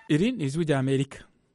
iri ni ijwi rya amerika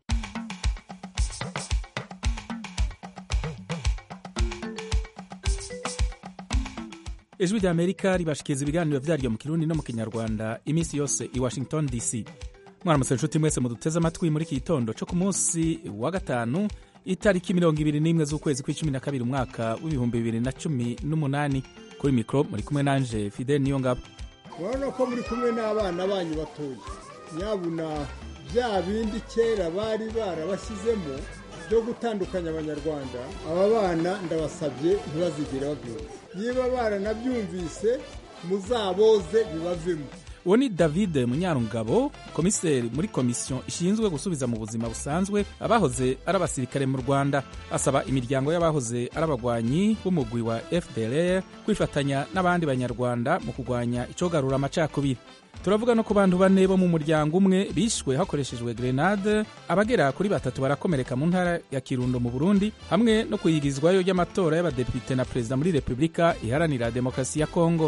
ijwi rya amerika ribashikiriza ibiganiro vyaryo mu kirundi no mu kinyarwanda iminsi yose i washington dc mwaramutse inshuti mwese muduteze amatwi muri iki gitondo co ku munsi wa gatanu itariki mirongo ibiri n'imwe z'ukwezi kw'icumi na kabiri umwaka w'ibihumbi bibiri na cumi n'umunani kuri mikoro muri kumwe nanje fidel niyo ngabo urabona ko muri kumwe n'abana banyu batoya nyabuna bya bindi kera bari barabashyizemo byo gutandukanya abanyarwanda aba bana ndabasabye ntibazigere babyumva niba baranabyumvise muzaboze bibavemo uwo ni david munyarungabo komiseri muri komisiyo ishinzwe gusubiza mu buzima busanzwe abahoze ari abasirikare mu rwanda asaba imiryango y'abahoze ari abagwanyi b'umugwi wa fdr kwifatanya n'abandi banyarwanda mu kurwanya icogarura amacakubiri turavuga no ku bantu bane bo mu muryango umwe bishwe hakoreshejwe grenade abagera kuri batatu barakomereka mu ntara ya kirundo mu burundi hamwe no kuyigizwayo ry'amatora y'abadepite na perezida muri repubulika iharanira demokarasi ya kongo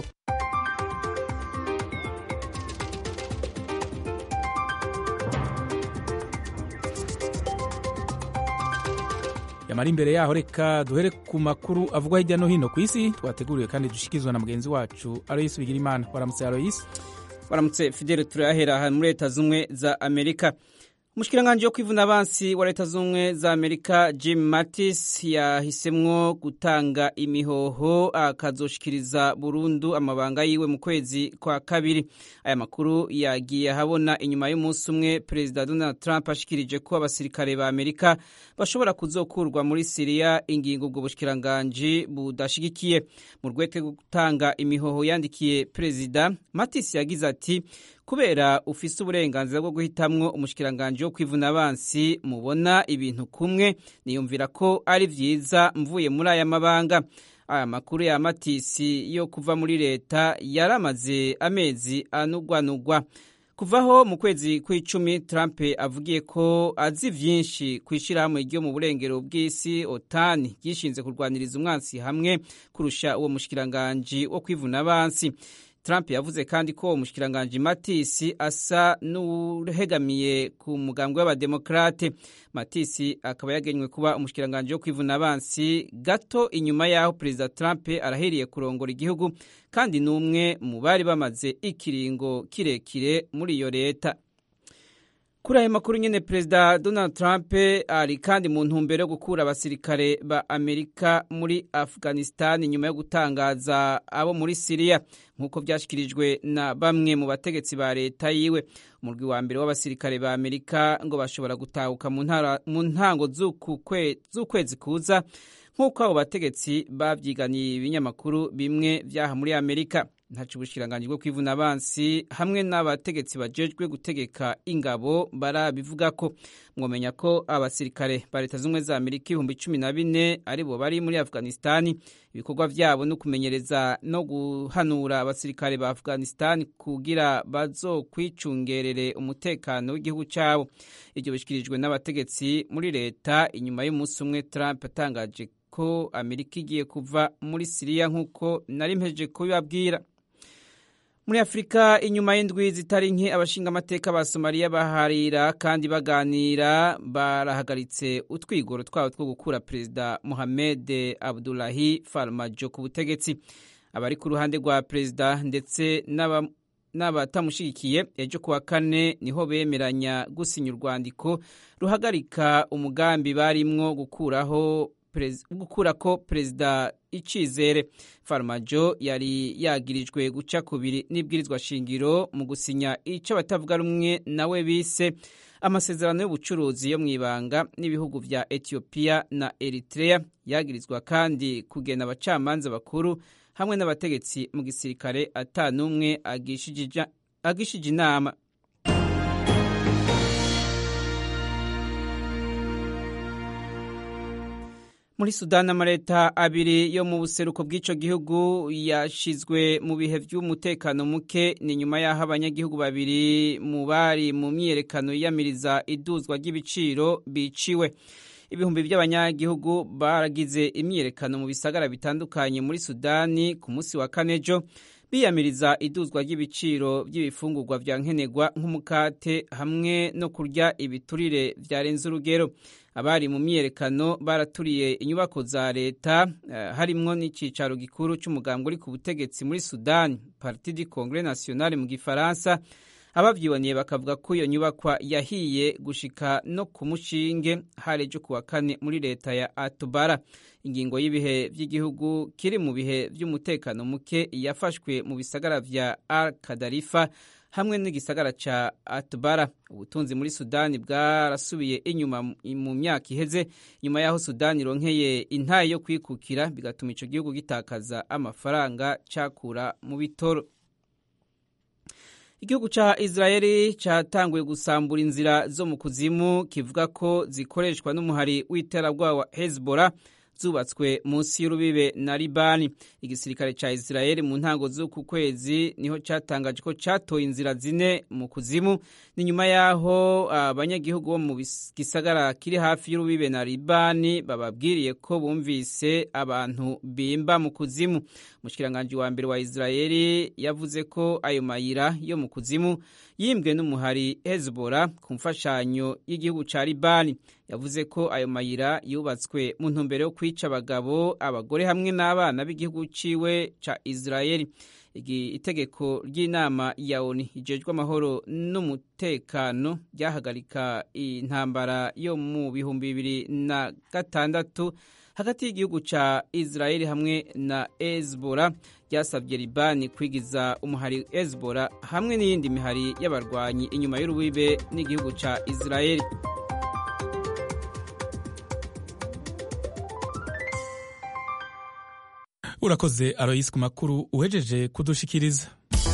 yamara imbere yaho reka duhere ku makuru avugwa hirya no hino ku isi twateguriwe kandi dushyikirizwa na mugenzi wacu aloyisi bigirimana waramutse aloyisi waramutse fidele turahera aha muri leta z'ubumwe za amerika umushikiranganji wo kwivuna abansi wa leta z'ubumwe za amerika jim mattis yahisemwo gutanga imihoho akazoshikiriza burundu amabanga yiwe mu kwezi kwa kabiri aya makuru yagiye ahabona inyuma y'umunsi umwe perezida donald trump ashikirije ko abasirikare ba amerika bashobora kuzokurwa muri siriya ingingo ubwo bushikiranganji budashigikiye mu rwete rwo gutanga imihoho yandikiye perezida mattis yagize ati kubera ufise uburenganzira bwo guhitamwo umushikiranganji wo kwivuna abansi mubona ibintu kumwe niyumvira ko ari vyiza mvuye muri aya mabanga aya makuru ya matisi yo kuva muri leta yaramaze amezi anugwanugwa kuvaho mu kwezi kw'icumi trump avugiye ko azi vyinshi kw'ishirahamwe ryo mu burengero bw'isi otani ryishinze kurwaniriza umwansi hamwe kurusha uwo mushikiranganji wo kwivuna abansi Trump yavuze kandi ko umushikiranganji Matisi asa n'uhegamiye ku mugambwe w'abademokrate Matisi akaba yagenywe kuba umushikiranganji wo kwivuna abansi gato inyuma y'aho perezida Trump arahiriye kurongora igihugu kandi n'umwe mu bari bamaze ikiringo kirekire muri iyo leta kuri ayo makuru nyine perezida donald trump ari kandi mu ntumbero yo gukura abasirikare ba amerika muri afghanistan nyuma yo gutangaza abo muri siriya nk'uko byashyikirijwe na bamwe mu bategetsi ba leta yiwe umurwi wa mbere w'abasirikare ba amerika ngo bashobora gutahuka mu ntango z'ukwezi kuza nk'uko abo bategetsi babyiganiye ibinyamakuru bimwe byaha muri amerika ntacu ubushikiranganji bwo kwivuna abansi hamwe n'abategetsi bajejwe gutegeka ingabo barabivuga ko mwomenya ko abasirikare ba leta z'ubumwe za amerika ibihumbi cumi na bine aribo bari muri afghanistani ibikorwa vyabo no kumenyereza no guhanura abasirikare ba afghanistani kugira bazokwicungerere umutekano w'igihugu cabo ivyo bishikirijwe n'abategetsi muri leta inyuma y'umunsi umwe trump atangaje ko amerika igiye kuva muri siriya nk'uko nari mpejeje kubibabwira muri afurika inyuma y'indwi zitari nke abashinga amateka ba somaliya baharira kandi baganira barahagaritse utwigoro twabo two gukura perezida mohamed abdulahi farmajo ku butegetsi abari ku ruhande rwa perezida ndetse n'abatamushyigikiye ejo kuwa kane niho bemeranya gusinya urwandiko ruhagarika umugambi barimwo gukuraho gukura ko perezida icizere farmajo yari yagirijwe guca kubiri n'ibwirizwa shingiro mu gusinya icyo batavuga rumwe nawe bise amasezerano y'ubucuruzi yo mu ibanga n'ibihugu vya etiyopiya na eritrea yagirizwa kandi kugena abacamanza bakuru hamwe n'abategetsi mu gisirikare ata n'umwe agishije inama muri sudani amaleta abiri yo mu buseruko bw'ico gihugu yashizwe mu bihe vy'umutekano muke ni nyuma y'aho abanyagihugu babiri mu bari mu myiyerekano yiyamiriza iduzwa ry'ibiciro biciwe ibihumbi by'abanyagihugu baragize imyiyerekano mu bisagara bitandukanye muri sudani ku munsi wa kanejo biyamiriza iduzwa ry'ibiciro by'ibifungurwa vya nkenerwa nk'umukate hamwe no kurya ibiturire vyarenze urugero abari mu myiyerekano baraturiye inyubako za leta uh, harimwo n'icicaro gikuru c'umugambwe uri ku butegetsi muri sudani parti du congrès national mu gifaransa abavyiboneye bakavuga ko iyo nyubakwa yahiye gushika no ku mushinge harejo kuwa kane muri leta ya atubara ingingo y'ibihe vy'igihugu kiri mu bihe vy'umutekano muke yafashwe mu bisagara vya al kadarifa hamwe n'igisagara ca atubara ubutunzi muri sudani bwarasubiye inyuma mu myaka iheze nyuma y'aho sudani ironkeye intaye yo kwikukira bigatuma ico gihugu gitakaza amafaranga cakura mu bitoro igihugu ca israeli catanguye gusambura inzira zo mu kuzimu kivuga ko zikoreshwa n'umuhari w'iterabwoba wa hezbollah zubatswe munsi y'urubibe na libani igisirikare ca israeli mu ntango z'uku kwezi niho catangaje ko catoye inzira zine mu kuzimu ni nyuma y'aho abanyagihugu bo mu gisagara kiri hafi y'urubibe na libani bababwiriye ko bumvise abantu bimba mu kuzimu umushikiranganji wa mbere wa israeli yavuze ko ayo mayira yo mu kuzimu yimbwe n'umuhari hezbollah ku mfashanyo y'igihugu ca libani yavuze ko ayo mayira yubatswe mu ntumbero yo kwica abagabo abagore hamwe n'abana b'igihugu ciwe ca israeli itegeko ry'inama ya oni ijejwe amahoro n'umutekano ryahagarika intambara yo mu bihumbi bibiri na gatandatu hagati y'igihugu ca israeli hamwe na hezbollah ryasabye libani kwigiza umuhari hezbollah hamwe n'iyindi mihari y'abarwanyi inyuma y'urubibe n'igihugu ca israeli urakoze aroyisi ku makuru uhejeje kudushikiriza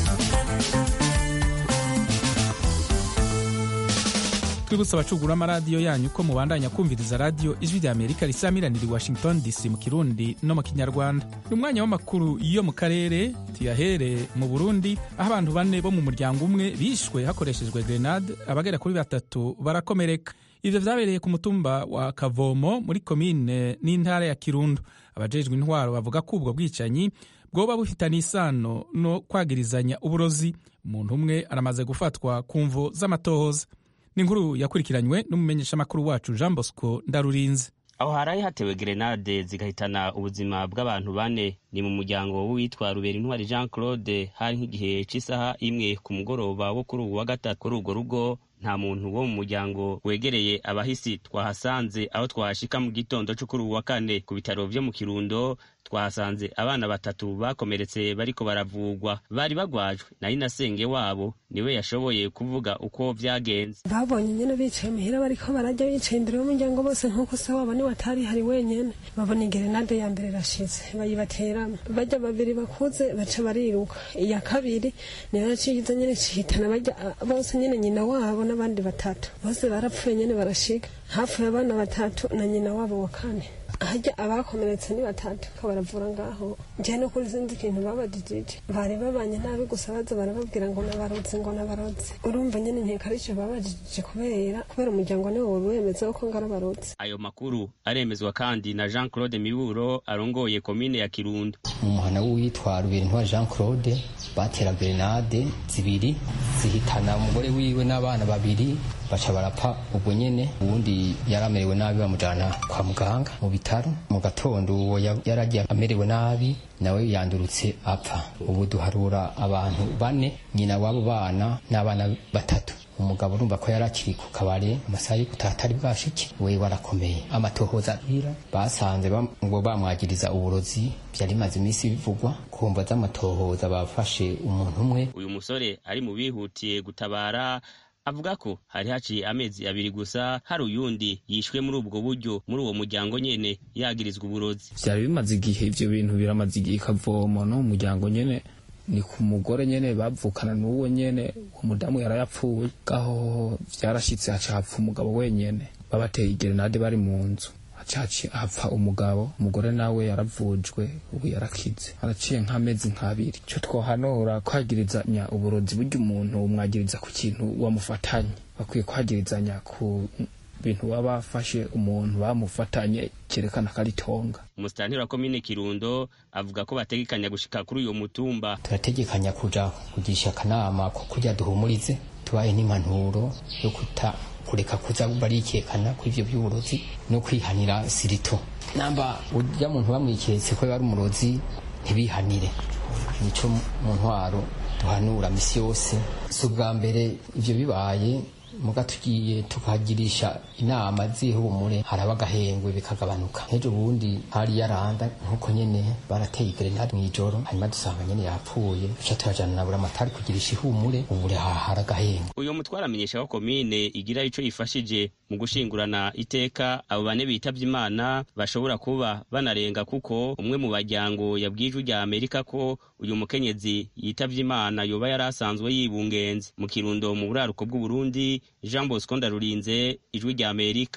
twibutsa abacugura amaradiyo yanyu ko mubandanya kumviriza radiyo ijwi rya amerika risamiranira i washington dc mu kirundi no mu kinyarwanda ni umwanya w'amakuru yo mu karere tuyahere mu burundi aho abantu bane bo mu muryango umwe bishwe hakoreshejwe grenade abagera kuri batatu barakomereka ivyo vyabereye ku mutumba wa kavomo muri komine n'intara ya kirundo abajejwe intwaro bavuga ko ubwo bwicanyi bwoba bufitanye isano no kwagirizanya uburozi umuntu umwe aramaze gufatwa ku mvo z'amatohoza ni inkuru yakurikiranywe n'umumenyeshamakuru wacu jean bosco ndarurinze aho haraye hatewe gerenade zigahitana ubuzima bw'abantu bane ni mu muryango w'uwitwa rubera intwari jean claude hari nk'igihe cy'isaha imwe ku mugoroba wo kuri ubu wa gatatu kuri urwo rugo nta muntu wo mu muryango wegereye abahisi twahasanze aho twahashika mu gitondo cyo kuri ubu wa kane ku bitaro vyo mu kirundo twahasanze abana batatu bakomeretse bariko baravugwa bari bagwajwe nari na senge wabo niwe yashoboye kuvuga uko vyagenze babonye nyene bicaye muhira bariko barajya bicaye imbere y'umuryango bose nk'uko se wabo niwe atari hari wenyene babona igerenade ya mbere irashize bayibateramo bajya babiri bakuze baca bariruka iya kabiri niyo yaciye nyene cihitana bajya bose nyene nyina wabo n'abandi batatu bose barapfuye nyene barashika hapfuye abana batatu na nyina wabo wa kane hajya abakomeretse ni batatu ko baravura ngaho njye no kuri zindi kintu babajijije bari babanye nabi gusa baza barababwira ngo nabarotse ngo nabarotse urumva nyene nkeka arico babajijije kubera kubera umuryango niwo wari wemeza ko ngarabarotse ayo makuru aremezwa kandi na jean claude miburo arongoye komine ya kirundo mu muhana w'uwitwa ruberinntwa jean claude batera grenade zibiri zihitana umugore wiwe n'abana babiri baca barapfa ubwo nyene uwundi yari amerewe nabi bamujana kwa muganga mu bitaro mu gatondo uwo yaragiye amerewe nabi nawe yandurutse apfa ubu duharura abantu bane nyina w'abo bana n'abana batatu umugabo urumva ko yari akiri ku kabare amasaha yo gutaha atari bwashike we warakomeye amatohoza abwira basanze ngo bamwagiriza uburozi byari bimaze iminsi bivugwa kumva z'amatohoza bafashe umuntu umwe uyu musore ari mu bihutiye gutabara avuga ko hari haciye amezi abiri gusa hari uyundi yishwe muri ubwo buryo muri uwo muryango nyene yagirizwa uburozi vyari bimaze igihe ivyo bintu biramaze igihe ikavomo no mu muryango nyene ni ku mugore nyene bavukana n'uwo nyene umudamu yarayapfuye gaho vyarashitse haca hapfa umugabo wenyene babateye igerenade bari mu nzu hacaci hapfa umugabo umugore nawe yaravujwe ubu yarakize haraciye nk'amezi nk'abiri ico twohanura kwagirizanya uburozi burya umuntu umwagiriza ku kintu wamufatanye bakwiye kwagirizanya ku bintu baba bafashe umuntu bamufatanye cyerekana ko ari tonga umusitanteri wa komine kirundo avuga ko bategekanya gushika kuri uyo mutumba turategekanya kuja kugisha akanama ko kujya duhumurize tubaye n'impanuro yo kuta kureka kuza barikekana kuri ivyo by'uburozi no kwihanira sirito namba urya muntu bamwiketse ko ari umurozi ntibihanire nico mu ntwaro duhanura misi yose si ubwa mbere ivyo bibaye muga tugiye tukagirisha inama z'ihumure haraba agahengwe bikagabanuka nk'ejo bundi hari yaranda nk'uko nyene barateye grenade mw'ijoro hanyuma dusanga nyene yapfuye duca turajana na buramatari kugirisha ihumure ubure hahara agahengwe uyo mutwara amenyesha ko komine igira ico ifashije mu gushingurana iteka abo bane bitavye imana bashobora kuba banarenga kuko umwe mu baryango yabwije rya amerika ko uyu mukenyezi yitavye imana yoba yari asanzwe yibungenze mu kirundo mu buraruko bw'uburundi jean bosco ndarurinze ijwi rya amerika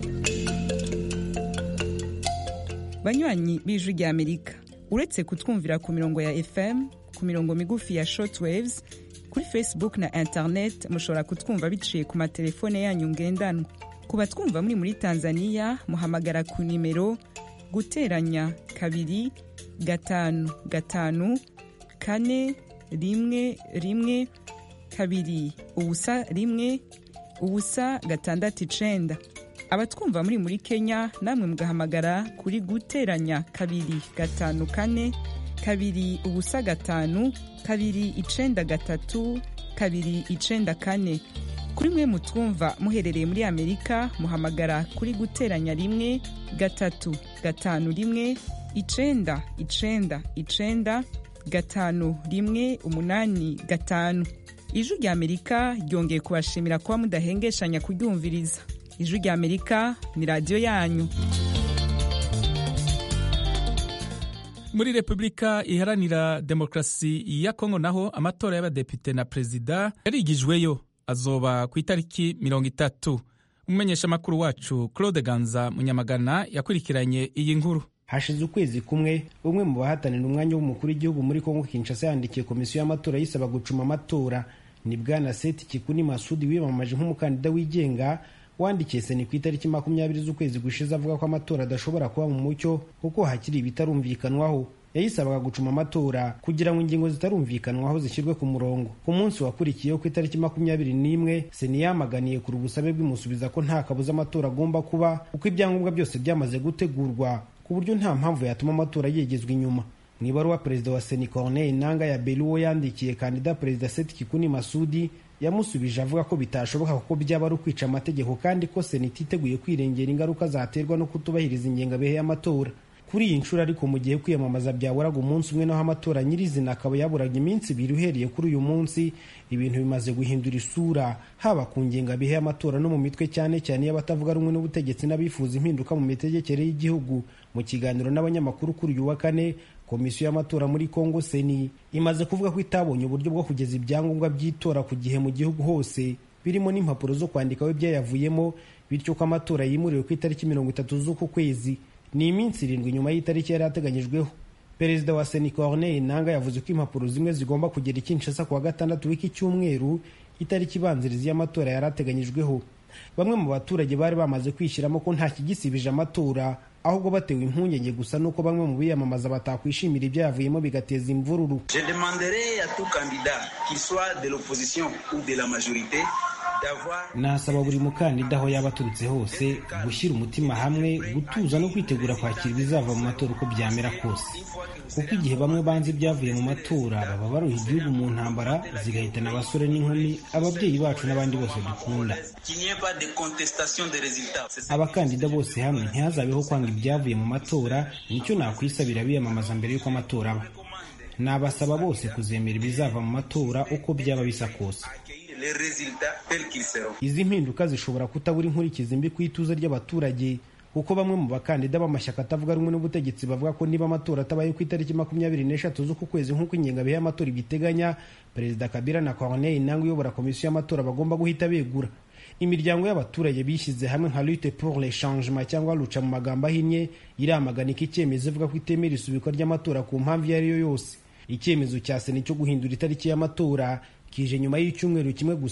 banywanyi b'ijwi rya amerika uretse kutwumvira ku mirongo ya fm ku mirongo migufi ya shortwaves kuri facebook na internet mushobora kutwumva biciye ku matelefone yanyu ngendanwa ku batwumva muri muri tanzania muhamagara ku nimero guteranya kabiri gatanu gatanu kane rimwe rimwe kabiri ubusa rimwe ubusa gatandatu icenda abatwumva muri muri kenya namwe mugahamagara kuri guteranya kabiri gatanu kane kabiri ubusa gatanu kabiri icenda gatatu kabiri icenda kane kuri mwe mutwumva muherereye muri amerika muhamagara kuri guteranya rimwe gatatu gatanu rimwe icenda icenda icenda gatanu rimwe umunani gatanu ijwi rya amerika ryongeye kubashimira kuba mudahengeshanya kuryumviriza ijwi rya amerika ni radiyo yanyu muri repubulika iharanira demokarasi ya kongo naho amatora y'abadepite na perezida yarigijweyo azoba ku itariki mirongo itatu umumenyeshamakuru wacu claude ganza munyamagana yakurikiranye iyi nkuru hashize ukwezi kumwe umwe mu bahatanira umwanya w'umukuru w'igihugu muri kongo kinshasa yandikiye komisiyo y'amatora yisaba gucuma amatora ni bwana seti kikuni masudi wiyamamaje nk'umukandida wigenga wandikiye seni ku itariki makumyabiri z'ukwezi gushize avuga ko amatora adashobora kuba mu mucyo kuko hakiri ibitarumvikanwaho yayisabaga gucuma amatora kugira ngo ingingo zitarumvikanwaho zishyirwe ku murongo ku munsi wakurikiyeho ku itariki makumyabiri n'imwe seni yamaganiye kuri ubusabe bw'imusubiza ko nta kabuza amatora agomba kuba kuko ibyangombwa byose byamaze gutegurwa ku buryo nta mpamvu yatuma amatora yegezwa inyuma mu ibaruwa perezida wa seni corneille nanga ya beluwo yandikiye kandida perezida seti kikuni masudi yamusubije avuga ko bitashoboka kuko byaba ari ukwica amategeko kandi ko sena ititeguye kwirengera ingaruka zaterwa no kutubahiriza ingengabihe y'amatora kuri iyi nshuro ariko mu gihe kwiyamamaza byaburaga umunsi umwe naho amatora nyirizina akaba yaburaga iminsi ibiri uhereye kuri uyu munsi ibintu bimaze guhindura isura haba ku ngengabihe y'amatora no mu mitwe cyane cyane y'abatavuga rumwe n'ubutegetsi n'abifuza impinduka mu mitegekere y'igihugu mu kiganiro n'abanyamakuru kuri uyu wa kane komisiyo y'amatora muri congo seni imaze kuvuga ko itabonye uburyo bwo kugeza ibyangombwa by'itora ku gihe mu gihugu hose birimo n'impapuro zo kwandikaho ibyayavuyemo bityo ko amatora yimuriwe ku itariki mirongo itatu z'uku kwezi ni iminsi irindwi nyuma y'itariki yari ateganyijweho perezida wa seni corneille nanga yavuze ko impapuro zimwe zigomba kugera i kinshasa ku wa gatandatu w'iki cyumweru itariki ibanziriza y'amatora yari ateganyijweho bamwe mu baturage bari bamaze kwishyiramo ko nta kigisibije amatora ahubwo batewe impungenge gusa nuko bamwe mu biyamamaza batakwishimira ibyayavuyemo bigateza imvururu Je demanderai à tout candidat, qu'il soit de l'opposition ou de la majorité, d'avoir nasaba buri mukandida aho yaba aturutse hose gushyira umutima hamwe gutuza no kwitegura kwakira ibizava mu matora uko byamera kose kuko igihe bamwe banze ibyavuye mu matora baba baruha igihugu mu ntambara zigahitana abasore n'inkumi ababyeyi bacu n'abandi bose dukunda qu'il n'y ait pas de contestation des résultats. C'est ça. abakandida bose hamwe ntihazabeho kwanga ibyavuye mu matora nicyo nakwisabira biyamamaza mbere y'uko amatora aba nabasaba bose kuzemera ibizava mu matora uko byaba bisa kose Accueillir les résultats tels qu'ils seront. izi mpinduka zishobora kutabura inkurikizi mbi ku ituze ry'abaturage kuko bamwe mu bakandida b'amashyaka atavuga rumwe n'ubutegetsi bavuga ko niba amatora atabaye ku itariki makumyabiri n'eshatu z'uku kwezi nk'uko ingengabihe y'amatora ibiteganya perezida kabila na corneille nanga uyobora komisiyo y'amatora bagomba guhita begura imiryango y'abaturage bishyize hamwe nka lutte pour le changement cyangwa ruca mu magambo ahinnye iramagana iki icyemezo ivuga ko itemera isubikwa ry'amatora ku mpamvu iyo ari yo yose icyemezo cya sena cyo guhindura itariki y'amatora kije nyuma y'icyumweru kimwe gusa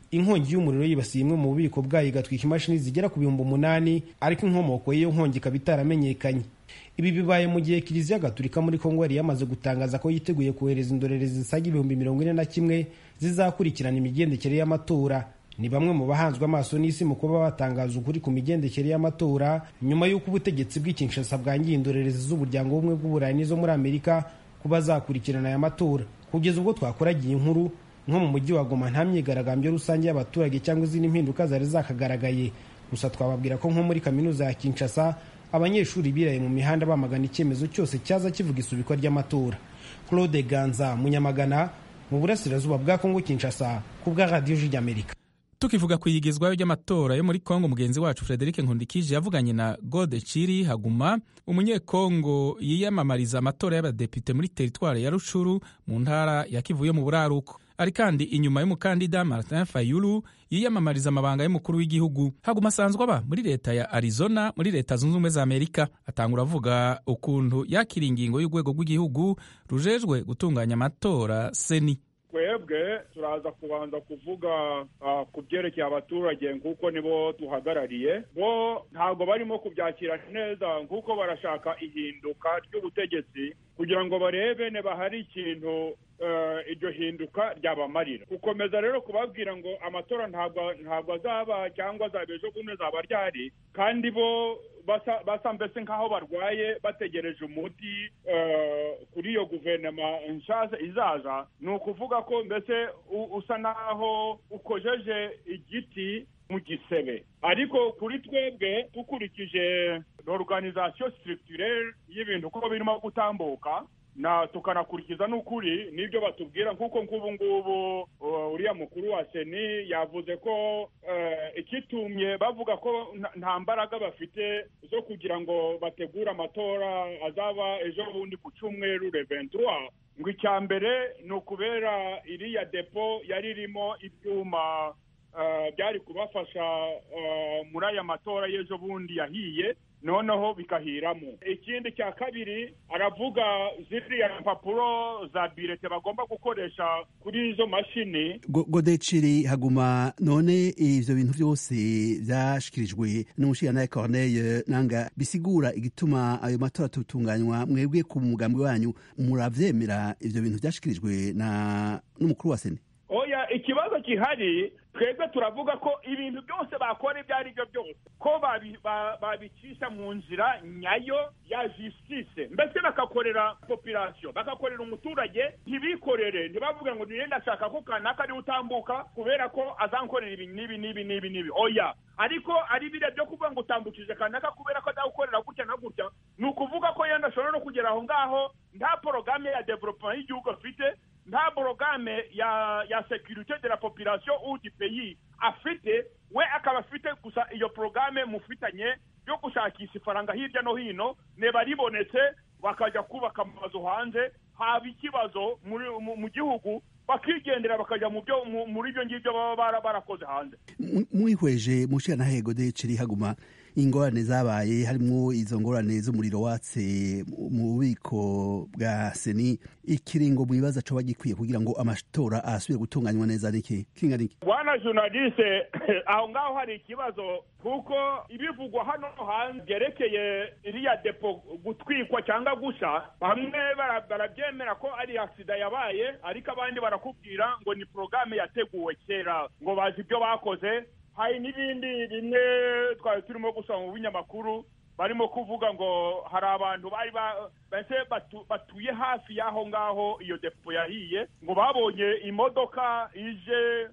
inkongi y'umuriro yibasiye imwe mu bubiko bwayo igatwika imashini zigera ku bihumbi umunani ariko inkomoko y'iyo nkongi ikaba itaramenyekanye ibi bibaye mu gihe kiliziya gatulika muri kongo yari yamaze gutangaza ko yiteguye kohereza indorerezi zisaga ibihumbi mirongo ine na kimwe zizakurikirana imigendekere y'amatora ni bamwe mu bahanzwe amaso n'isi mu kuba batangaza ukuri ku migendekere y'amatora nyuma y'uko ubutegetsi bw'ikinshasa bwangiye indorerezi z'umuryango w'ubumwe bw'uburayi n'izo muri amerika kuba zakurikirana aya matora kugeza ubwo twakoragiye inkuru nko mu mujyi wa goma nta myigaragambyo rusange y'abaturage cyangwa izindi mpinduka zari zakagaragaye gusa twababwira ko nko muri kaminuza ya kinshasa abanyeshuri biraye mu mihanda bamagana icyemezo cyose cyaza kivuga isubikwa ry'amatora claude ganza munyamagana mu burasirazuba bwa kongo kinshasa ku bwa radiyo y'amerika tukivuga ku iyigizwayo ry'amatora yo muri kongo mugenzi wacu frederic nkundikije yavuganye na gode ciri haguma umunyekongo yiyamamariza amatora y'abadepite muri teritwari ya rucuru mu ntara ya kivu yo mu buraruko ari kandi inyuma y'umukandida martin fayulu yiyamamariza amabanga y'umukuru w'igihugu haguma asanzwe aba muri leta ya arizona muri leta zunze ubumwe za amerika atangura avuga ukuntu yakira ingingo y'urwego rw'igihugu rujejwe gutunganya amatora seni twebwe turaza kubanza kuvuga ku byerekeye abaturage nk'uko nibo duhagarariye bo ntabwo barimo kubyakira neza nk'uko barashaka ihinduka ry'ubutegetsi kugira ngo barebe niba hari ikintu iryo hinduka ryabamarira gukomeza rero kubabwira ngo amatora ntabwo azaba cyangwa azaba ejo bundi azaba ryari kandi bo basa mbese nk'aho barwaye bategereje umuti kuri iyo guverinoma nshyashya izaza ni ukuvuga ko mbese usa n'aho ukojeje igiti mu gisebe ariko kuri twebwe dukurikije organization structurelle y'ibintu uko birimo gutambuka na tukanakurikiza n'ukuri n'ibyo batubwira nk'uko nk'ubu ngubu uriya mukuru wa seni yavuze ko ikitumye bavuga ko nta mbaraga bafite zo kugira ngo bategure amatora azaba ejo bundi ku cyumweru reventura ngo icya mbere ni ukubera iriya depo yari irimo ibyuma byari kubafasha muri aya matora y'ejo bundi yahiye noneho bikahiramo ikindi cya kabiri aravuga ziriya mpapuro za birete bagomba gukoresha kuri izo mashini godeciri haguma none ivyo bintu byose byashikirijwe n'umushirantahe corneille nanga bisigura igituma ayo matora tutunganywa mwebwe ku mugambi wanyu muravyemera ivyo bintu byashikirijwe na n'umukuru wa seni oya ikibazo gihari twebwe turavuga ko ibintu byose bakora ibyo ari byo byose ko babicisha mu nzira nyayo ya justice mbese bagakorera population bagakorera umuturage ntibikorere ntibavuge ngo niyo ndashaka ko kanaka ariwe utambuka kubera ko azankorera ibi n'ibi n'ibi n'ibi n'ibi oya ariko ari biriya byo kuvuga ngo utambukije kanaka kubera ko azawukorera gutya na gutya ni ukuvuga ko yenda ashobora no kugera aho ngaho nta porogaramu ya development y'igihugu afite nta porogaramu ya ya securite de la population ou du pays afite we akaba afite gusa iyo porogaramu mufitanye yo gushakisha ifaranga hirya no hino niba ribonetse bakajya kubaka amazu hanze haba ikibazo mu gihugu bakigendera bakajya mu byo muri ibyo ngibyo baba barakoze hanze mwihweje mushirantahe godeciri haguma ingorane zabaye harimo izo ngorane z'umuriro watse mu bubiko bwa seni ikiringo mu bibazo coba gikwiye kugira ngo amatora asubire gutunganywa neza niki kinga niki bwana journaliste aho ngaho hari ikibazo kuko ibivugwa hano hanze byerekeye iriya depo gutwikwa cyangwa gusha bamwe barabyemera ko ari aksida yabaye ariko abandi barakubwira ngo ni porogaramu yateguwe kera ngo bazi ibyo bakoze hari n'ibindi bimwe twari turimo gusoma mu binyamakuru barimo kuvuga ngo hari abantu bari mbese batuye hafi y'aho ngaho iyo depo yahiye ngo babonye imodoka ije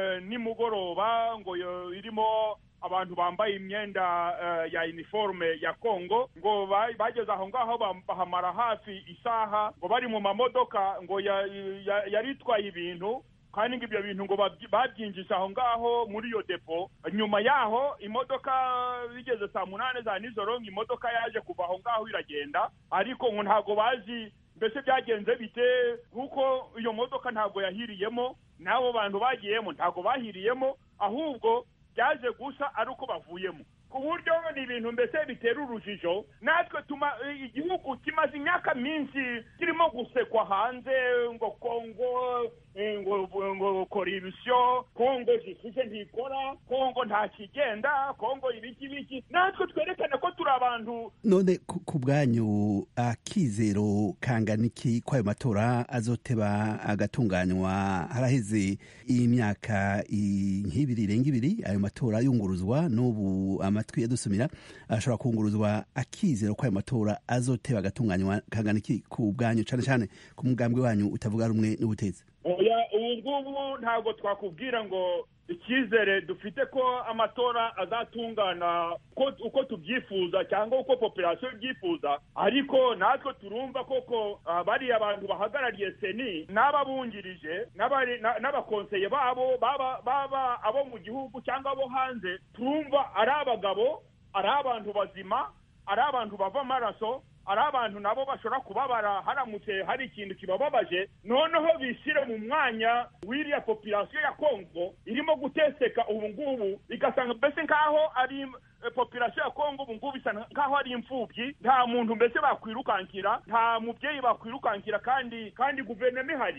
nimugoroba ngo irimo abantu bambaye imyenda ya uniforme ya kongo ngo bageze aho ngaho bahamara hafi isaha ngo bari mu mamodoka ngo yari itwaye ibintu kandi ngo ibyo bintu ngo babyinjije aho ngaho muri iyo depo nyuma yaho imodoka bigeze saa munani za nijoro ngo imodoka yaje kuva aho ngaho iragenda ariko ngo ntabwo bazi mbese byagenze bite kuko iyo modoka ntabwo yahiriyemo n'abo bantu bagiyemo ntabwo bahiriyemo ahubwo byaje gusa ari uko bavuyemo ku buryo ni ibintu mbese bitera urujijo natwe tuma igihugu kimaze imyaka myinshi kirimo gusekwa hanze ngo kongo eh, ngo ngo koribisiyo kongo jisije ntikora kongo nta kigenda kongo ibiki ibiki natwe twerekane ko turi abantu none ku ku bwanyu akizero kangana iki ko ayo matora azoteba agatunganywa haraheze imyaka i- nk'ibiri irenga ibiri ayo matora yunguruzwa n'ubu amatwi yadusumira ashobora kunguruzwa akizero ko ayo matora azoteba agatunganywa kangana iki ku bwanyu cane cane ku mugambwe wanyu utavuga rumwe n'ubutetsi oya ubu ngubu ntabwo twakubwira ngo icyizere dufite ko amatora azatungana uko, uko tubyifuza cyangwa uko populasiyo ibyifuza ariko natwe turumva koko ah, bariya abantu bahagarariye seni n'ababungirije n'abari- na- n'abakonseye babo baba baba abo mu gihugu cyangwa abo hanze turumva ari abagabo ari abantu bazima ari abantu bava amaraso ari abantu nabo bashobora kubabara haramutse hari ikintu kibababaje noneho bishyire mu mwanya w'iriya populasiyo ya kongo irimo guteseka ubu ngubu igasanga mbese nk'aho ari eh, populasiyo ya kongo ubu ngubu bisa nk'aho ari imfubyi nta muntu mbese bakwirukankira nta mubyeyi bakwirukankira kandi kandi guverinoma ihari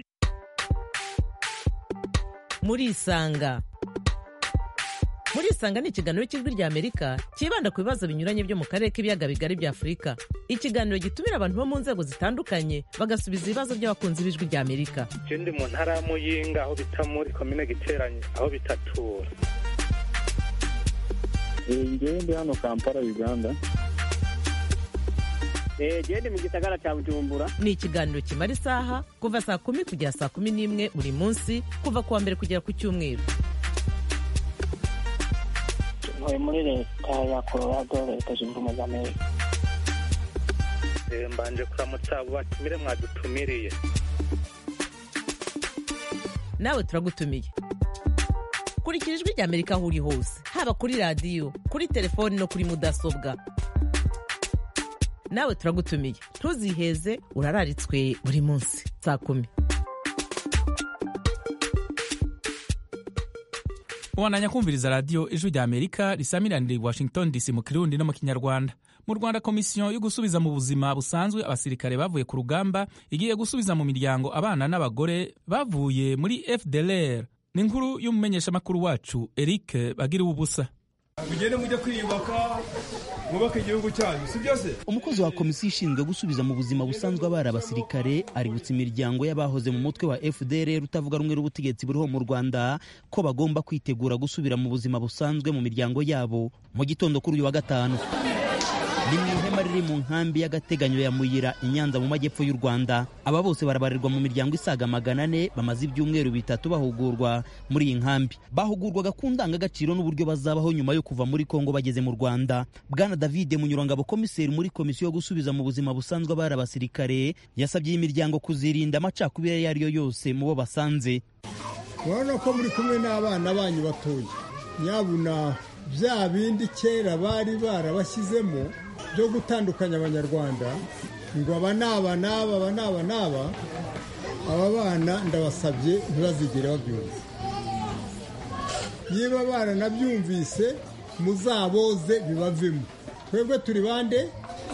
murisanga murisanga ni ikiganiro cy'ijwi ry'amerika cyibanda ku bibazo binyuranye byo mu karere k'ibiyaga bigari bya afurika ikiganiro gitumira abantu bo mu nzego zitandukanye bagasubiza ibibazo by'abakunzi b'ijwi ry'amerika je ndi mu ntara ya muyinga aho bita muri komine giteranye aho bitatura ngewe ndi hano kampala uganda gende mu gisagara cya bujumbura ni ikiganiro kimara isaha kuva saa kumi kugera saa kumi n'imwe buri munsi kuva ku wa mbere kugera ku cyumweru ntuye muri leta ya colorado leta zunze ubumwe za amerika Eh, mbanje kuramutsa abo batumire mwadutumiriye nawe turagutumiye kurikira ijwi ry'amerika aho uri hose haba kuri radiyo kuri telefoni no kuri mudasobwa nawe turagutumiye ntuziheze urararitswe buri munsi saa kumi ubandanya kumviriza radiyo ijwi rya amerika risamiranira i washington dc mu kirundi no mu kinyarwanda mu rwanda komisiyo yo gusubiza mu buzima busanzwe abasirikare bavuye ku rugamba igiye gusubiza mu miryango abana n'abagore bavuye muri fdlr ni inkuru y'umumenyeshamakuru wacu eric bagira ubusa mugende mujye kwiyubaka mwubake igihugu cyanyu si byose umukozi wa komisiyo ishinzwe gusubiza mu buzima busanzwe abari abasirikare aributsa imiryango y'abahoze mu mutwe wa fdr utavuga rumwe n'ubutegetsi buriho mu rwanda ko bagomba kwitegura gusubira mu buzima busanzwe mu miryango yabo mu gitondo kuri uyu wa gatanu ni mu ihema riri mu nkambi y'agateganyo ya muyira i nyanza mu majyepfo y'u rwanda aba bose barabarirwa mu miryango isaga magana ane bamaze ibyumweru bitatu bahugurwa muri iyi nkambi bahugurwaga ku ndangagaciro n'uburyo bazabaho nyuma yo kuva muri kongo bageze mu rwanda bwana david munyurangabo komiseri muri komisiyo yo gusubiza mu buzima busanzwe abari abasirikare yasabye iyi miryango kuzirinda amacakubiri ayo ari yo yose mu bo basanze urabona ko muri kumwe n'abana banyu batoya nyabuna bya bindi kera bari barabashyizemo byo gutandukanya abanyarwanda ngo aba ni aba n'aba aba ni aba n'aba aba bana ndabasabye ntibazigere babyumva niba baranabyumvise muzaboze bibavemo twebwe turi bande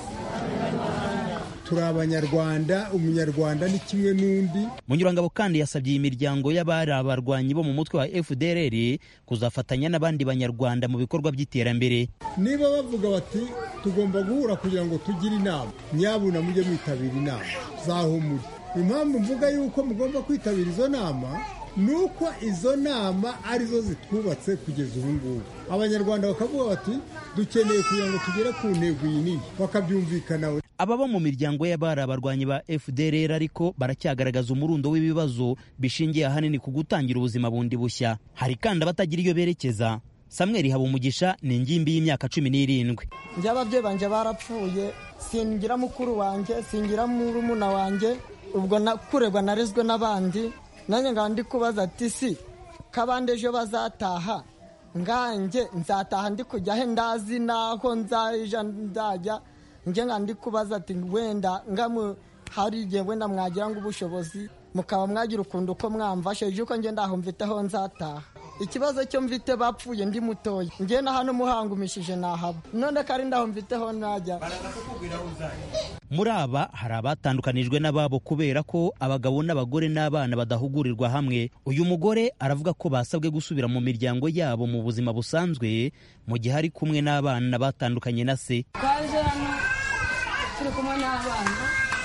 turi abanyarwanda umunyarwanda ni kimwe n'undi munyurangabo kandi yasabye iyi miryango y'abari abarwanyi bo mu mutwe wa fdrr kuzafatanya n'abandi banyarwanda mu bikorwa by'iterambere niba bavuga bati tugomba guhura kugira ngo tugire inama nyabuna mujye mwitabira inama zaho muri impamvu mvuga yuko mugomba kwitabira izo nama ni uko izo nama arizo zitwubatse kugeza ubu ngubu abanyarwanda bakavuga bati dukeneye kugira ngo tugere ku ntego iyi nini bakabyumvikanaho aba bo mu miryango y'abari abarwanyi ba fdrr ariko baracyagaragaza umurundo w'ibibazo bishingiye ahanini ku gutangira ubuzima bundi bushya hari kandi abatagira iyo berekeza samweli habumugisha ni ingimbi y'imyaka cumi n'irindwi njye ababyeyi banjye barapfuye singira mukuru wanjye singira murumuna wanjye ubwo kurebwa narezwe n'abandi nanjye ngaba ndi kubaza ati si kabande ejo bazataha nganjye nzataha ndi kujya he ndazi naho nzaja ndajya njye nga ndi kubaza ati wenda ngamu hari igihe wenda mwagira ngo ubushobozi mukaba mwagira ukuntu uko mwamfashe ejo uko ngenda aho mfiteho nzataha ikibazo cyo mfite bapfuye ndi mutoya ngiye na hano muhangumishije nahaba none kari ndaho mfiteho najya muri aba hari abatandukanijwe n'ababo kubera ko abagabo n'abagore n'abana badahugurirwa hamwe uyu mugore aravuga ko basabwe gusubira mu miryango yabo mu buzima busanzwe mu gihe ari kumwe n'abana batandukanye na se twaje hano turi kumwe n'abana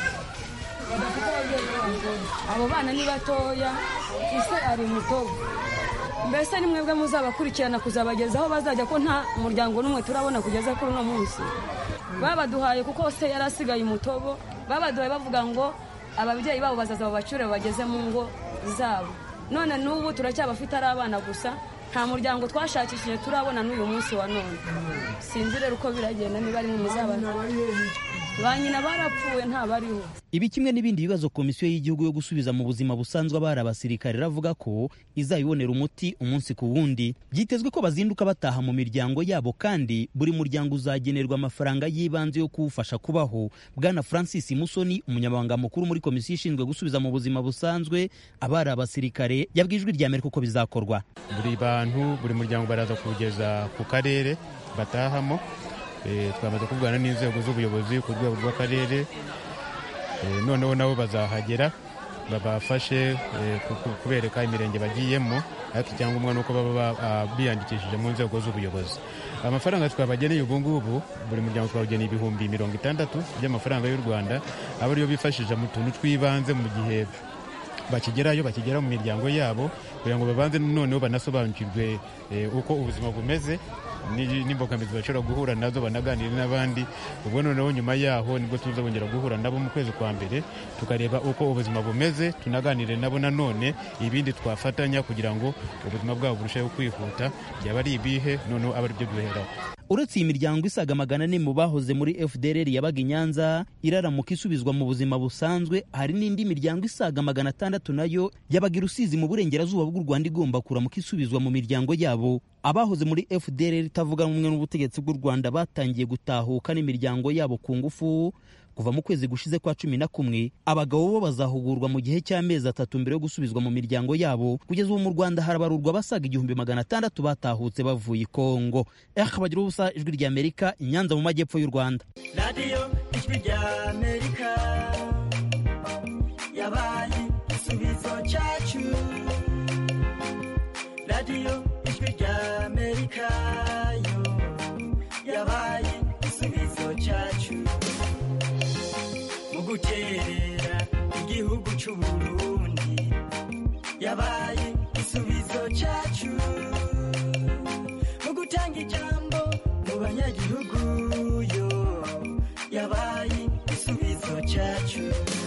badafite ababyeyi b'abagore abo bana ni batoya ise ari mutobo mbese ni mwebwe muzabakurikirana kuzabageza aho bazajya ko nta muryango n'umwe turabona kugeza kuri uno munsi babaduhaye kuko se yari asigaye umutobo babaduhaye bavuga ngo ababyeyi babo bazaza babacure bageze mu ngo zabo none n'ubu turacyabafite ari abana gusa nta muryango twashakishije turabona n'uyu munsi wa none sinzi rero uko biragenda niba ari mu muzabana ba nyina barapfuye ntabariho ibi kimwe n'ibindi bibazo komisiyo y'igihugu yo gusubiza mu buzima busanzwe abari abasirikare iravuga ko izabibonera umuti umunsi ku wundi byitezwe ko bazinduka bataha mu miryango yabo kandi buri muryango uzagenerwa amafaranga y'ibanze yo kuwufasha kubaho bwana francis musoni umunyamabanga mukuru muri komisiyo ishinzwe gusubiza mu buzima busanzwe abari abasirikare yabwiye ijwi rya amerika uko bizakorwa buri bantu buri muryango baraza kuwugeza ku karere batahamo twamaze kuvugana n'inzego z'ubuyobozi ku rwego rw'akarere noneho nabo bazahagera babafashe kubereka imirenge bagiyemo ariko icyangombwa ni uko baba biyandikishije mu nzego z'ubuyobozi amafaranga twabageneye ubu ngubu buri muryango twawugeneye ibihumbi mirongo itandatu by'amafaranga y'u rwanda aba ariyo bifashisha mu tuntu tw'ibanze mu gihe bakigerayo bakigera mu miryango yabo kugira ngo babanze noneho banasobanukirwe uko ubuzima bumeze n'imbogamizi bashobora guhura nazo banaganire n'abandi ubwo noneho nyuma yaho nibwo tuzongera guhura nabo mu kwezi kwa mbere tukareba uko ubuzima bumeze tunaganire nabo nanone ibindi twafatanya kugira ngo ubuzima bwabo burusheho kwihuta byaba ari ibihe noneho aba aribyo duheraho uretse iyi miryango isaga magana ane mu bahoze muri fdr yabaga i nyanza iraramuka isubizwa mu buzima busanzwe hari n'indi miryango isaga magana atandatu nayo yabaga i rusizi mu burengerazuba bw'u rwanda igomba kuramuka isubizwa mu miryango yabo abahoze muri fdr itavuga rumwe n'ubutegetsi bw'u rwanda batangiye gutahuka n'imiryango yabo ku ngufu kuva mu kwezi gushize kwa cumi na kumwe abagabo bo bazahugurwa mu gihe cy'amezi atatu mbere yo gusubizwa mu miryango yabo kugeza ubu mu rwanda harabarurwa abasaga igihumbi magana atandatu batahutse bavuye i kongo bagira ubusa ijwi rya amerika inyanza mu majyepfo y'u rwanda radiyo ijwi rya amerika yabaye igisubizo cyacu radiyo ijwi rya amerika yo yabaye igisubizo cyacu mu guterera igihugu cy'u Burundi yabaye igisubizo cyacu mu gutanga ijambo mu banyagihugu yo yabaye igisubizo cyacu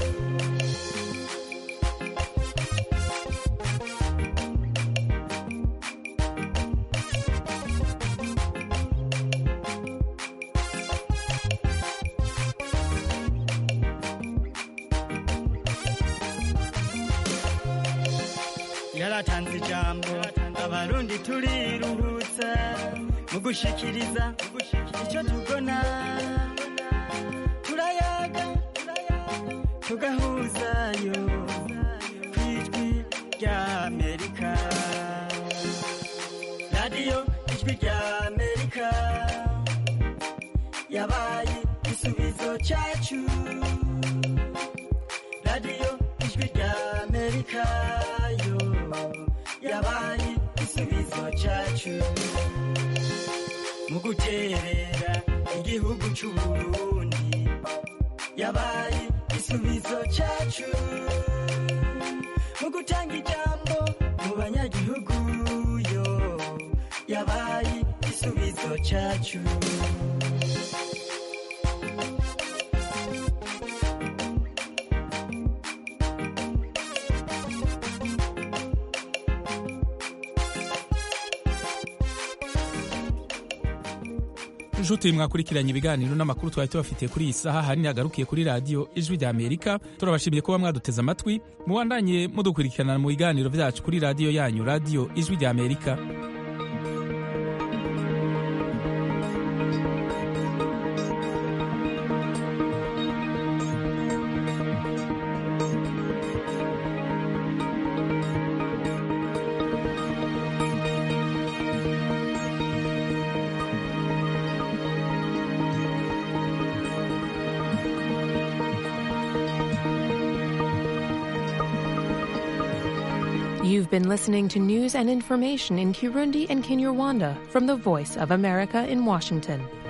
yaratanze ijambo abarundi turiruhutsa mu gushikiriza icyo tubona turayaga tugahuzayo ku ijwi rya amerika radiyo ijwi rya amerika yabaye igisubizo cyacu radiyo ijwi rya amerika yo yabaye igisubizo cyacu mu guterera igihugu cy'u Burundi yabaye igisubizo cyacu mu gutanga ijambo mu banyagihugu yo yabaye igisubizo cyacu inshuti mwakurikiranye ibiganiro n'amakuru twari tubafitiye kuri iyi saha hanini hagarukiye kuri radiyo ijwi rya amerika turabashimiye kuba mwaduteze amatwi mubandanye mudukurikirana mu biganiro byacu kuri radiyo yanyu radiyo ijwi rya amerika You've been listening to news and information in Kirundi and Kinyarwanda from the Voice of America in Washington.